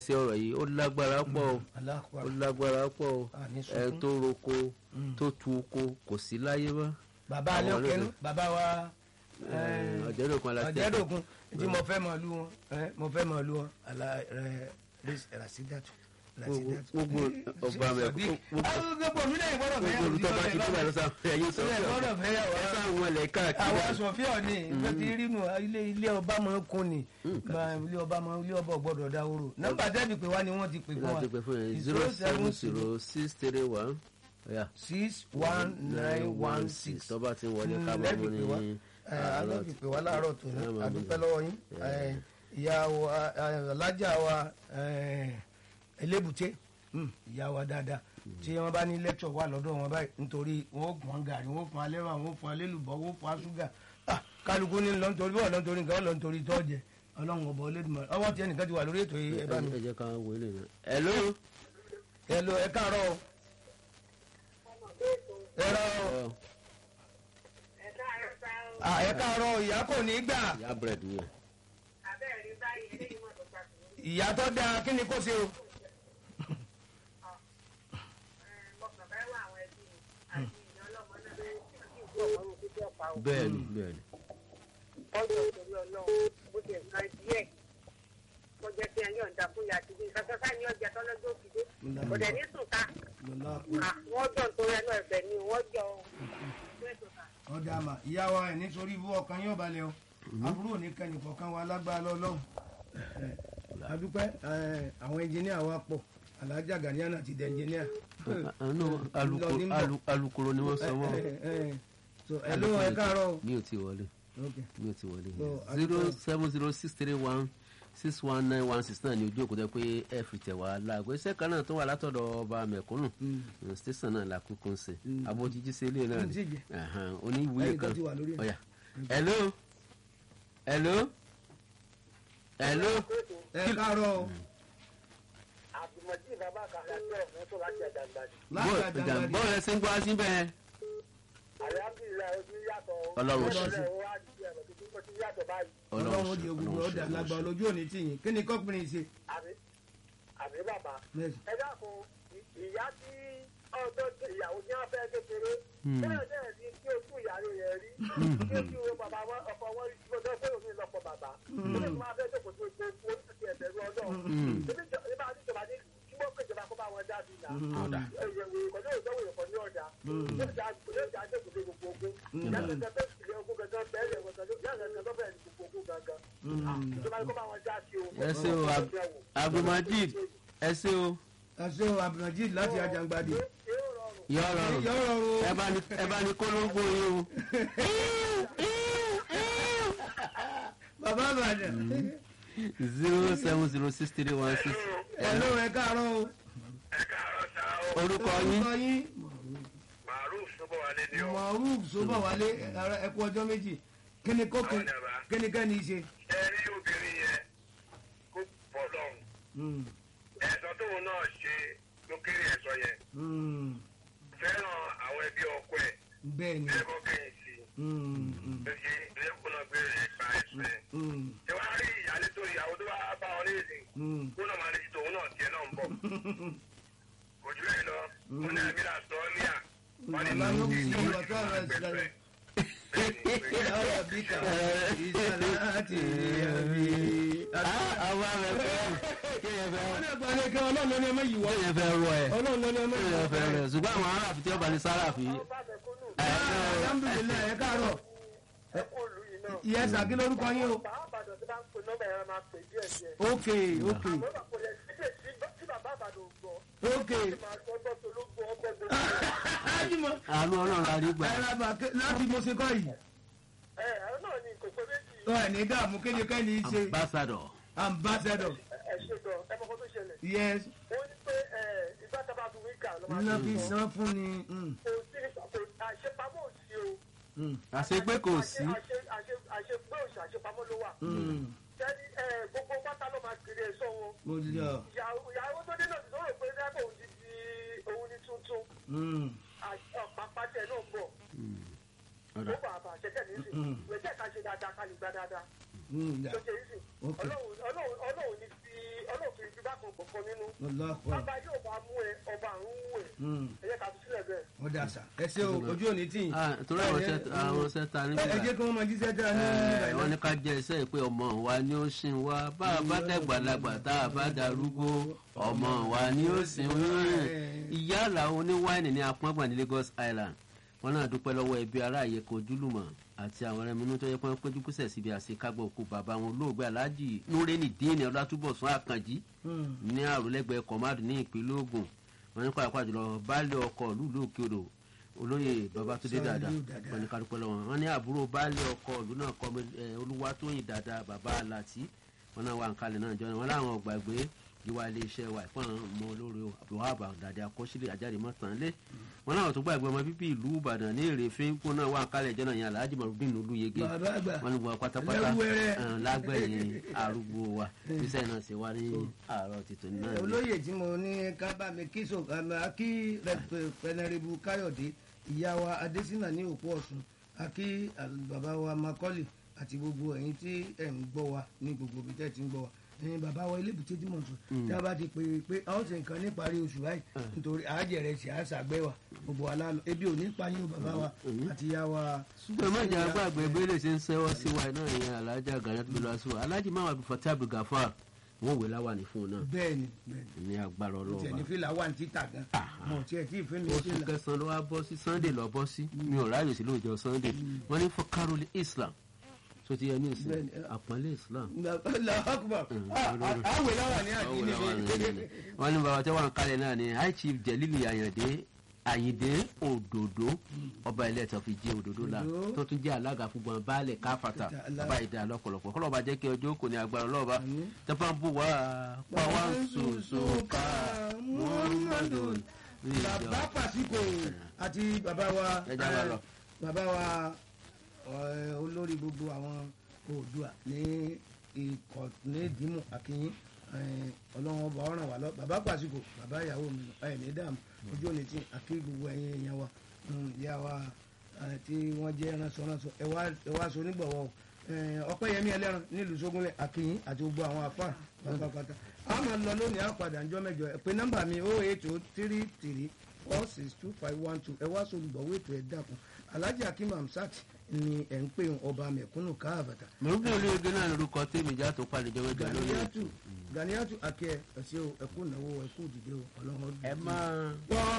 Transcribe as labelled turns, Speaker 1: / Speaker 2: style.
Speaker 1: sí ọ̀rọ̀ yìí ó lágbára pọ̀ o ó lágbára pọ̀ o ẹ tó roko tó tu oko kò sí láyé mọ́.
Speaker 2: bàbá alẹ́ òkèlú bàbá wa
Speaker 1: ọ̀jẹ̀dọ̀kun aláṣẹ.
Speaker 2: ọ̀jẹ̀dọ̀kun tí mo fẹ́ mọ̀ lú wọn mo fẹ́ mọ̀ lú wọn rasidatu
Speaker 1: gbogbo ọba mẹ
Speaker 2: gbogbo mi náà gbọ́dọ̀ fẹ́
Speaker 1: gbogbo olùtọ́ba ti kúrò àlọ́sà ẹ̀yìn sọ
Speaker 2: Ìpínlẹ̀ gbọ́dọ̀ fẹ́ yà wá.
Speaker 1: ẹ sáà wọn lẹ̀ káàkiri.
Speaker 2: àwọn sọfíọ ni nǹkan ti rí nu ilé ilé ọba máa ń kún ni Ma- ilé ọba máa ilé ọba gbọ́dọ̀ dáwòrò nọ́mbà tẹbi pé wá ni wọ́n ti pè fún wa
Speaker 1: láti pè fún yẹn zero seven zero six three one ọ̀yà
Speaker 2: six one nine one six
Speaker 1: tọ́ba ti ń wọlé ká bá
Speaker 2: lẹ́bi
Speaker 1: mú
Speaker 2: pé wá
Speaker 1: ní
Speaker 2: alẹ́bi pé wá láàárọ̀ tó ní
Speaker 1: Ẹ máa
Speaker 2: adúpẹ́
Speaker 1: mú
Speaker 2: lọ́wọ́ yín Eh, ìyá wa eh, alájà wa eh, elébùté mm, ìyá wa dáadáa tí wọ́n bá ní lẹ́kṣọ̀ wà lọ́dọ̀ wọn báyìí nítorí wọn ó pọn gàrí wọn ó pọn alẹ́wà wọn ó pọn alélùbọ́ wọn ó pọn asúgà Ah, kálukú ní lọ nítorí bọ́ọ̀ lọ nítorí nǹkan lọ nítorí tọ́jẹ ọlọ́run ọ̀bọ̀ ọlẹ́dùnmọ̀ ọwọ́ tí ẹnìkan ti wà lórí ètò yìí ẹ bá mi
Speaker 1: ẹ jẹ́ ká wọlé náà. hello.
Speaker 2: ẹ lọ ẹ káàárọ̀ o. ẹ rọ o. Ah, ẹ káàárọ̀ ìyá kò ní gbà
Speaker 1: ìyá bread yẹn.
Speaker 2: ìyá tó dáa kí ni kò ṣe o.
Speaker 1: bẹ́ẹ̀ni bẹ́ẹ̀ni.
Speaker 3: ọjọ́ ìtorí ọlọ́run bó ti ẹ̀ka díẹ̀ kọjá tí ẹyọ ń da fún ìyá àti bí nǹkan sáà ní ọjà tọ́lọ́jọ́ òkìdé kò dẹ̀ ní sùn ká wọ́n jọ nítorí ẹnu ẹ̀fẹ̀ ni wọ́n jọ
Speaker 2: ọ̀dà àmà ìyá wa ẹ̀ nítorí ibú ọkàn yóò balẹ̀ o àbúrò ní kẹ́ni kọ̀ọ̀kan wa lágbára lọ́lọ́run. adúpẹ́ eh, àwọn ẹnjìníà wa pọ̀ alájà gàníyànà ti dẹ̀ ẹnjìníà.
Speaker 1: àánú alukoro ni wọ́n sọ wọ́n.
Speaker 2: ẹ ló ẹ káàárọ̀ o.
Speaker 1: mi ò tí wọlé
Speaker 2: Okay.
Speaker 1: mi ò tí wọlé.
Speaker 2: So,
Speaker 1: zero
Speaker 2: adúpẹ́.
Speaker 1: seven zero six three one six one nine one six náà ni ojú òkúta pé ẹ fi tẹ̀ wá láago iṣẹ́ kan náà tó wà látọ̀dọ̀ ọba mẹ̀kúnnù station náà la kúkú ń ṣe abójíjí sí ilé náà
Speaker 2: Mm, tíjẹ.
Speaker 1: ni oníwúyè
Speaker 2: Ẹnìkan
Speaker 1: kan
Speaker 2: ti wà lórí ẹ̀.
Speaker 1: ọ̀yà hello hello hello
Speaker 2: ẹ káàárọ̀ o.
Speaker 3: àtìmọ̀jì bàbá kan láti ọ̀fun tó láti ẹ̀dàgbà
Speaker 2: láti àjàgbàdì.
Speaker 1: bọ́ọ̀lù ẹsẹ̀ ń gbọ́ sí bẹ́ẹ̀.
Speaker 3: àyàbìlà ojú yàtọ̀
Speaker 1: Ọlọ́run ṣe.
Speaker 3: wá di ẹ̀rọ tuntun tó ti yàtọ̀ báyìí
Speaker 2: ọlọ́run ó di ogun ọ̀dà lágbà olójú òní tìyìn kí ni kọ́pìnrin ṣe.
Speaker 3: àbí àbí bàbá
Speaker 2: Yes.
Speaker 3: ẹ dákun ì- ìyá tí ọjọ́ tí ìyàwó tí wọ́n fẹ́ kékeré bẹ́ẹ̀ bẹ́ẹ̀ ni kí ojú ìyàwó rẹ̀ rí kí ojú wo bàbá wọn ọkọ wọn rí tí ó fẹ́ òfin lọ́pọ̀ bàbá ó lè tún máa fẹ́ jókòó tó gbé oríṣiríṣi ẹ̀bẹ̀rù ọlọ́run ebi jọ ebi àti ìjọba ní kí wọ́n pè ìjọba kó bá wọn dá sí ìlà ẹ̀yẹ̀wò ìkọ̀lé ìjọwò ìkọ̀ ní ọjà yóò já yóò já dé gbogbo gbogbo ogun yàtọ̀ tẹ fẹ́ ìlẹ̀ ogun gangan bẹ́ẹ̀ lẹ̀ wọ́n gangan yàtọ̀ tẹ fẹ́ bẹ́ẹ̀ ní gbogbo ogun gangan ìjọba ní kó bá wọn dá sí o.
Speaker 1: ẹ ṣe o Ab- abdulmajid ẹ ṣe o
Speaker 2: ẹ ṣé o abdulmajid láti àjàgbàdì.
Speaker 3: yóò rọrùn
Speaker 1: yọ rọrùn
Speaker 2: yọ rọrùn
Speaker 1: ẹ bá ní ẹ bá ní kólóńgbò yín o.
Speaker 2: bàbá àbàdàn.
Speaker 1: zero seven zero six three one six.
Speaker 2: ẹ ló ẹ káàárọ̀ o.
Speaker 4: ẹ káàárọ̀ sá o
Speaker 1: orúkọ yín
Speaker 2: orúkọ yín
Speaker 4: maruf sọbọwálé ni o
Speaker 2: maruf sọbọwálé ẹ kú ọjọ́ méjì kí ni kókè
Speaker 4: Àwọn dàbà.
Speaker 2: kí ni kẹ́ni ṣe.
Speaker 4: ẹ rí obìnrin yẹn kó pọ̀ lọ́hùn
Speaker 2: Mm,
Speaker 4: ẹ̀sọ́ tóun náà ṣe ló kéré ẹ̀sọ́ yẹn
Speaker 2: mm,
Speaker 4: fẹ́ràn àwọn ẹbí ọkọ ẹ̀
Speaker 2: bẹ́ẹ̀ ni.
Speaker 4: ẹ̀kọ́ kẹ́yìn sí
Speaker 2: Mm, mm,
Speaker 4: i lóye ẹ̀kọ́ náà gbé rẹ̀ gba ẹ̀sọ́ ẹ̀
Speaker 2: mm,
Speaker 4: ṣé wàá rí ìyáálé tó ìyàwó tó bá bá wọn léèdè
Speaker 2: mm.
Speaker 4: kó náà máa lè tòun náà tiẹ̀ náà ń bọ̀ kò jù bẹ́ẹ̀ lọ ó ní àmì là sọ ní à wọ́n ní
Speaker 2: Bàbá ló kù sí
Speaker 4: ìjọba
Speaker 2: ìwà tó ọ̀rọ̀
Speaker 4: ìgbà
Speaker 2: ìṣẹ̀lẹ̀.
Speaker 4: pẹ̀pẹ̀
Speaker 2: Yàrá bí kà ìṣẹ̀lẹ̀ àti ìyàbí.
Speaker 1: àwọn àmì ẹ̀fẹ́ kéèyàn fẹ́
Speaker 2: Wọ́n ní ẹgbàá ní kí ọlọ́run ló ní ọmọ yìí wọ́.
Speaker 1: kéèyàn fẹ́ rọ ẹ̀
Speaker 2: Ọlọ́run ló ní ọmọ yìí
Speaker 1: kéèyàn
Speaker 2: wọ́.
Speaker 1: fẹ́ rẹ̀ ṣùgbọ́n àwọn aráàfin tí wọ́n bá ní sáráàfin.
Speaker 2: Alhamdulilayi ẹ káàárọ̀.
Speaker 3: ẹ̀kọ́ ìlú yìí náà
Speaker 2: Ìyá Sàkí lórúkọ yín o.
Speaker 3: bàbá àbàdàn tí bá ń pè nọ́mbà yẹn máa pè díẹ̀ díẹ̀.
Speaker 2: Ok ok
Speaker 3: àmọ́ bàbá rẹ̀ ṣíṣe tí bàbá àbàdàn gbọ́
Speaker 2: ok.
Speaker 3: máa gbọ́ gbọ́ tó ló gbọ́ ọgbọ́ gbọ́.
Speaker 2: Ájúmọ̀
Speaker 1: àánú ọlọ́run la rí gbà.
Speaker 2: ẹ lábà láti mo ṣe kọ́ yìí.
Speaker 3: ẹ ẹ̀rọ náà ni kò pé méjì
Speaker 2: Ọ ẹ̀ ní dààmú kéde kẹ́ni ṣe
Speaker 1: ambassador.
Speaker 2: ambassador.
Speaker 3: ẹ ṣe gan ẹ mọ̀ kó tó ṣẹlẹ̀.
Speaker 2: Yes.
Speaker 3: wọ́n ní pé ẹ ìgbà tábà fi wíkà ló máa
Speaker 2: Iná
Speaker 3: ń
Speaker 2: fi
Speaker 3: sọ.
Speaker 2: san fún ni. mm,
Speaker 3: kò sí kò àṣepamọ́ òsì o.
Speaker 2: mm,
Speaker 1: àṣepé kò sí.
Speaker 3: Àṣe- àṣe- àṣepé òsì àṣepamọ́ ló wà.
Speaker 2: mm.
Speaker 3: sẹ́ni ẹ gbogbo pátá ló máa kiri ẹ̀ṣọ́ wọn.
Speaker 2: Mo ti jọ.
Speaker 3: ìyàwó ìyàwó tó dé náà ti sọ̀rọ̀ pé dábò òun ti di òun ní tuntun.
Speaker 2: Mm,
Speaker 3: àpapàṣẹ náà ń bọ̀.
Speaker 1: ọ̀dà
Speaker 3: ó bà bà ṣẹ́kẹ̀ ní ìsìn. ìwé jẹ́ ká ṣe dáadáa ká lè gbá dáadáa.
Speaker 2: mm,
Speaker 3: tó
Speaker 2: yeah.
Speaker 3: ṣe ìsìn.
Speaker 2: Ok.
Speaker 3: ọlọ́run ọlọ́run ọlọ́run ní fi ọlọ́run fi fi fi bá kan gbọ̀kan nínú.
Speaker 2: Allahu
Speaker 3: bàbá yóò bá mú ẹ ọba àrùn wù ẹ.
Speaker 2: Mm.
Speaker 3: ẹ jẹ́ ká fi sílẹ̀ bẹ́ẹ̀.
Speaker 2: ó dà sá ẹ ṣe o ojú òní tì yín.
Speaker 1: Ah, torí àwọn ṣẹ́ àwọn ṣẹ́ ta níbí
Speaker 2: ẹ ẹ jẹ́ kí wọ́n máa jíṣẹ́ dára ní nígbà
Speaker 1: ẹ wọ́n ní
Speaker 2: yìí.
Speaker 1: ká jẹ́ iṣẹ́ pé ọmọ wa ni ó sìn wá bá a bá dàgbàlagbà tá a bá darúgbó ọmọ wa ni ó sìn wá. ìyá làwọn oníwáìnì ní apọ́ngbọ̀n ní Lagos Island wọn náà dúpẹ́ lọ́wọ́ ẹbí ará àyẹ̀kọ́ ojúlùmọ̀ àti àwọn ẹrẹmínú tó yẹ pé wọ́n péjú kúsẹ̀ síbi àṣekágbọ̀ òkú bàbá wọn olóògbé aláàjì núrẹ́nì díìnì ọlátúbọ̀sún àkànjí
Speaker 2: Mm.
Speaker 1: ní àròlẹ́gbẹ̀ẹ́ kọ̀mádù ní ìpínlẹ̀ Ògùn wọn ní pàápàá jùlọ baálé ọkọ̀ lùlù òkè odò olóyè babatunde
Speaker 2: Sàlíù
Speaker 1: dada
Speaker 2: Dàda.
Speaker 1: wọn ní kálukú lọ́wọ́ wọn ní àbúrò baálé ọkọ̀ ìlú náà kọ́ olúwatóyìn dada bàbá aláàtì wọn náà wà ń kalẹ̀ náà jọ wọn láwọn ọ̀gbàgbé ìwà iléeṣẹ́ wa ìfọ̀n ọmọ olóore abdulhab dàdé akọ́sílẹ̀ ajáde mọ́tànlé wọn láwọn tó gbàgbé ọmọ bíbí ìlú ìbàdàn ní èrè fínkù náà wà ń kalẹ̀ jọ náà yẹn alhaji marudin olúyege
Speaker 2: bàbá àgbà
Speaker 1: wọn ní wọn pátápátá
Speaker 2: Ẹlẹ́wúrẹ́.
Speaker 1: eh, lágbẹ̀yìn arúgbó wa iṣẹ́ náà ṣe wá ní àárọ̀ tìtò náà ni.
Speaker 2: olóyè tí mo ní ká bá mi kí so kí pẹnẹrìbù káyọ̀dé ìyá wa adésínà ní òpó ọ̀sùn àkí bàbá wa makọ́lì àti gbogbo ẹ̀yin tí ẹ̀ ń gbọ́ wa ní gbogbo ibi tẹ́ ti ń gbọ́ wa ẹ̀yin bàbá wa ilébùté tí mo sọ tí a bá ti pè é pé a ó ṣe nǹkan níparí oṣù báyìí nítorí àájẹrẹ ṣe àṣàgbẹ́ wa gbogbo wa lálọ ebi ò ní pa yín o bàbá wa àti ìyá wa.
Speaker 1: ṣùgbọ́n mẹ́jọ agbáàgbé bẹ́lẹ̀ ṣe ń sẹ́wọ́ sí wa náà ìyẹn alájà gàdá tó lọ sí wa alájì máa wà bí fatah abdulgafar wọn wò láwà ní fún un náà
Speaker 2: bẹ́ẹ̀ni bẹ́ẹ̀ni
Speaker 1: ní agbára
Speaker 2: tiẹ̀ ní
Speaker 1: ọlọ́ọ̀bá
Speaker 2: fìlà wà ní títà gan mọ̀ tiẹ̀ tí ì fẹ́ mi
Speaker 1: oṣù
Speaker 2: fìlà.
Speaker 1: kẹsàn-án ló wá bọ́ sí sunday lọ bọ́ sí mi ò ráàyè sí lóòjọ́ sunday wọ́n ní fún karoli islam tó ti yẹ ní ìsìn
Speaker 2: Bẹ́ẹ̀ni.
Speaker 1: àpọ́nlé islam
Speaker 2: lọ́kùnbọ̀ àwẹ̀ láwà ní àdínní
Speaker 1: wọ́n ní bàbá tí wọ́n ń kalẹ̀ náà ni high chief jelili ayinde àyìndé òdòdó ọba ilé ẹ̀tọ́ fi jẹ́ òdòdó la
Speaker 2: Òdòdó.
Speaker 1: tó tún jẹ́ alága fúnbọn baálẹ̀ káfàtà
Speaker 2: Ìdá-
Speaker 1: bàbá ìdá lọ́pọ̀lọpọ̀ kọ́lọ́ba jẹ́ kí ọjọ́ kò ní agbára ọlọ́ọ̀ba
Speaker 2: Àmín.
Speaker 1: tẹ́fà ń bù wá pa wá ń sòsò ká muhammadu
Speaker 2: bàbá pàṣípò àti bàbá wa
Speaker 1: Ẹ já wa lọ.
Speaker 2: bàbá wa ẹ, olórí gbogbo àwọn oòdùà ní ikọ̀ ní ìdímù akínyín ẹ, ọlọ́run ọba ọ̀ràn wà lọ bàbá pàṣípò bàbá ìyàwó mi ẹ̀ ní dààmú ojú òní tí àkí gbogbo ẹ̀yin èèyàn wa mm, ìyá wa ẹ, tí wọ́n jẹ́ ránṣọ ránṣọ ẹ wá ẹ wá so nígbọ̀wọ́ o ẹ, ọpẹ́yẹmí ẹlẹ́ran nílùú sógúnlẹ̀ akínyín àti gbogbo àwọn àfà pátápátá a máa lọ lónìí á padà ńjọ́ mẹ́jọ ẹ pé nọ́mbà mi o eight o three three four six two five one two ẹ wá sólùgbọ̀wé ètò ẹ̀ dàkún alhaji akim hamsat ni ẹ̀ ń pè ń ọba mẹ̀kúnnù káàbàtà
Speaker 1: mọ̀rúkú olóyege náà lórúkọ tèmi já tó palẹ̀ jọ mẹ́jọ lórí
Speaker 2: ganiyatu ganiyatu akẹ́ ẹ̀ ṣe o ẹ̀kú ìnáwó ẹ̀kú ìdìde o ọlọ́run ọdún.
Speaker 1: ẹ máa.
Speaker 2: wọ́n